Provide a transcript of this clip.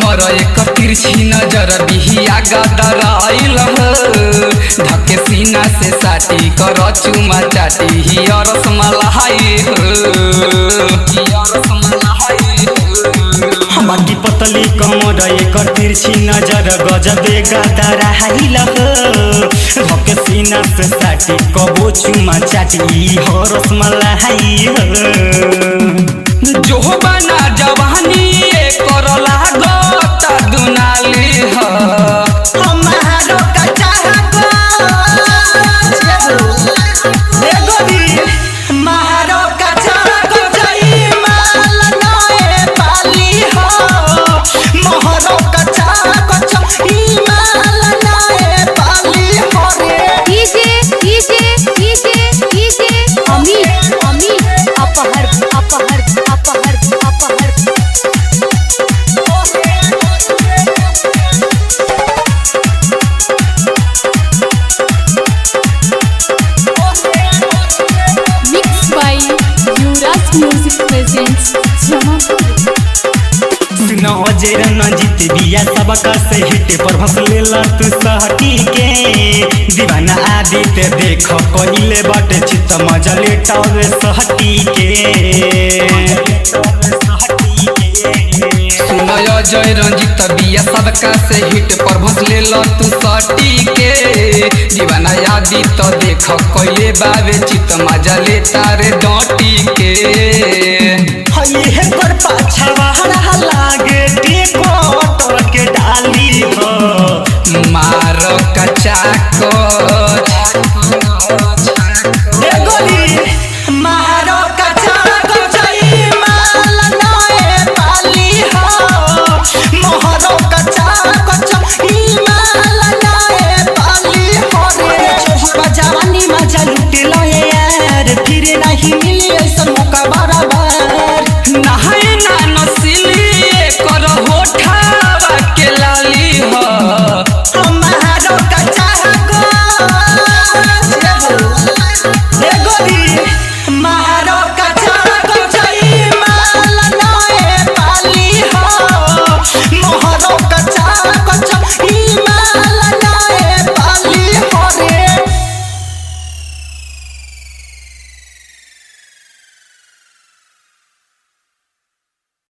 कमर एक तिरछी नजर बिहिया गदराइल धके सीना से साटी कर चुमा चाटी हिया रसमलाई हिया रसमलाई बाटी पतली कमर एकर तिरछी नजर गजबे गदरा हाइल धके सीना से साटी कबो चुमा चाटी हो रसमलाई जो बना जवानी कर लागत दुनाली ह हमारो कच्चा मारो कच्चा गजई माल नए पाली हो मोहरो कच्चा गजई माल नए पाली हो रे DJ DJ DJ DJ Amit Amit अपहर अपहर अपहर अपहर mix by Yuvraj music presents Jamapur सुनो जेर न जीत बिया सबका से हिट पर भस लेला तू सहटी के दीवाना आदित देख कहिले बट चित मजा लेटावे सहटी के सुनय जय रंजित बिया सबका से हिट पर भसले ल तू सटी के दीवाना यादी तो देख कइले बावे चित मजा ले तारे डटी के हई है पर पाछवा लागे टेकोटर के डाली हो मार कचा को